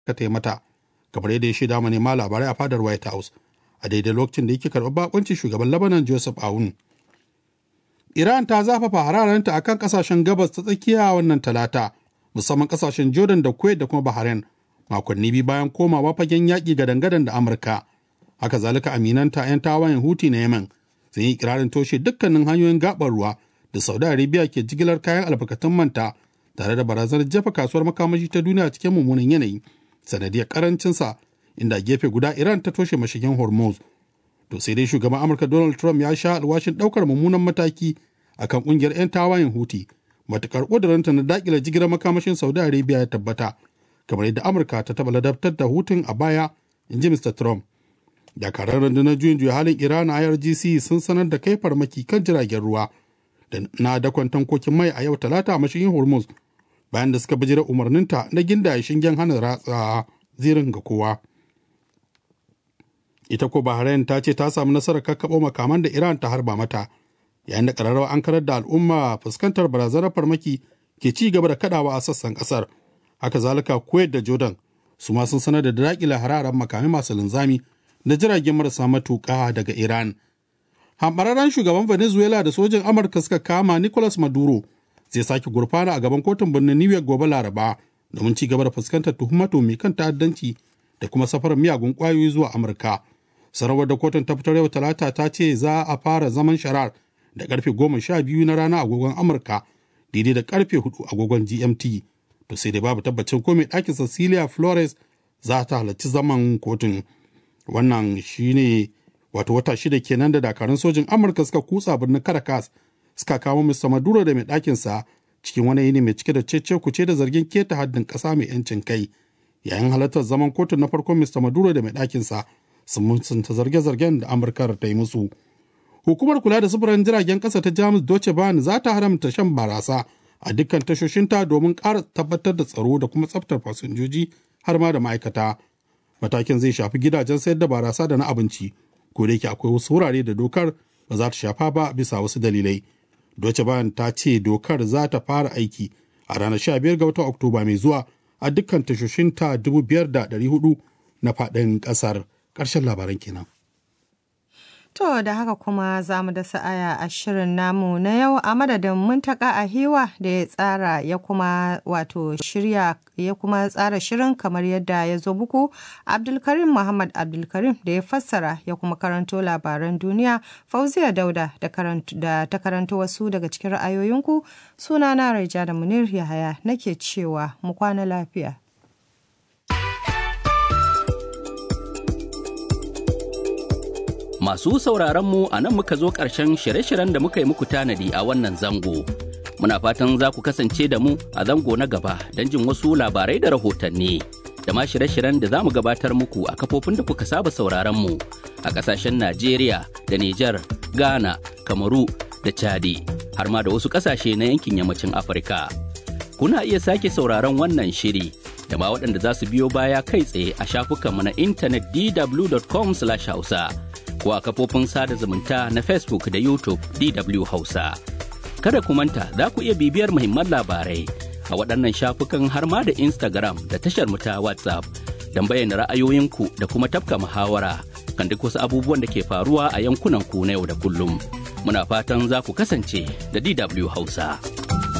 ka ta mata kamar yadda ya shaida manema labarai a fadar white house a daidai lokacin da yake karɓar bakuncin shugaban lebanon joseph aoun iran ta zafafa hararenta akan kasashen gabas ta tsakiya wannan talata musamman kasashen jordan da kuwait da kuma bahrain makonni biyu bayan komawa fagen yaƙi gadan-gadan da amurka haka zalika aminanta 'yan tawayen huti na yemen sun yi ikirarin toshe dukkanin hanyoyin gabar ruwa da saudi arabia ke jigilar kayan albarkatun manta tare da barazanar jefa kasuwar makamashi ta duniya cikin mummunan yanayi sanadiyar karancinsa inda gefe guda iran ta toshe mashigin hormuz to sai dai shugaban amurka donald trump ya sha alwashin daukar mummunan mataki akan kungiyar 'yan tawayen huti matukar ƙuduranta na dakile jigilar makamashin saudi arabia ya tabbata kamar yadda amurka ta taɓa ladabtar da hutun a baya in ji mr trump dakarar rundunar juyin juya halin iran a irgc sun sanar da kai farmaki kan jiragen ruwa da na dakon tankokin mai a yau talata a mashigin hormuz bayan da suka bijira umarninta na gindaye shingen hana ratsa zirin ga kowa ita ko bahrain ta ce ta samu nasarar kakkaɓo makaman da iran ta harba mata yayin da ƙararrawa an karar da al'umma fuskantar barazanar farmaki ke ci gaba da kadawa a sassan ƙasar haka zalika kuwait da jordan su ma sun sanar da daƙila hararen makamai masu linzami da jiragen marasa matuƙa daga iran hambararren shugaban venezuela da sojin amurka suka kama nicolas maduro zai sake gurfana a gaban kotun birnin new york gobe laraba domin ci gaba da fuskantar tuhumato mai kan ta'addanci da kuma safarar miyagun kwayoyi zuwa amurka sanarwar da kotun ta fitar yau talata ta ce za a fara zaman sharar da karfe goma sha biyu na rana agogon amurka daidai da karfe hudu agogon gmt to sai dai babu tabbacin ko mai ɗakin cecilia flores za ta halarci zaman kotun wannan shine wato wata shida kenan da dakarun sojin amurka suka kutsa birnin caracas suka kamo mr maduro da mai ɗakinsa cikin wani yini mai cike da cece kuce da zargin keta haddin ƙasa mai yancin kai yayin halartar zaman kotun na farkon mr maduro da mai ɗakinsa sun mutunta zarge-zargen da amurka ta yi musu hukumar kula da sufurin jiragen ƙasa ta jamus deutsche bahn za ta haramta shan barasa a dukkan tashoshinta domin ƙara tabbatar da tsaro da kuma tsaftar fasinjoji har ma da ma'aikata matakin zai shafi gidajen sayar da barasa da na abinci ko da yake akwai wasu wurare da dokar ba za ta shafa ba bisa wasu dalilai Deutsche Bahn ta ce dokar za ta fara aiki a ranar 15 ga watan Oktoba mai zuwa a dukkan tashoshinta 5,400 na faɗin ƙasar. Ƙarshen labaran kenan. To da haka kuma za mu da sa'aya a shirin namu na yau a madadin muntaka a hiwa da ya tsara ya kuma wato shirya ya kuma tsara shirin kamar yadda ya zo muku Abdulkarim Muhammad Abdulkarim da ya fassara ya kuma karanto labaran duniya Fauziya Dauda da ta karanto wasu daga cikin ra'ayoyinku sunana Raija da Munir Yahaya nake cewa mu kwana lafiya. Masu sauraronmu a nan muka zo ƙarshen shirye-shiryen da muka yi muku tanadi a wannan zango. Muna fatan za ku kasance da mu a zango na gaba don jin wasu labarai da rahotanni. Da ma shirye-shiryen da za mu gabatar muku a kafofin da kuka saba sauraronmu a ƙasashen Najeriya da Nijar, Ghana, Kamaru da Chadi, har ma da wasu ƙasashe na yankin yammacin Afirka. Kuna iya sake sauraron wannan shiri da ma waɗanda za su biyo baya kai tsaye a shafukanmu na intanet dw.com/hausa. ko a kafofin sada zumunta na Facebook da YouTube DW Hausa. Kada ku manta za ku iya bibiyar muhimman labarai a waɗannan shafukan har ma da Instagram da tashar mu ta WhatsApp don bayyana ra'ayoyinku da kuma tafka muhawara kan duk wasu abubuwan da ke faruwa a yankunan ku na yau da kullum. Muna fatan za ku kasance da DW Hausa.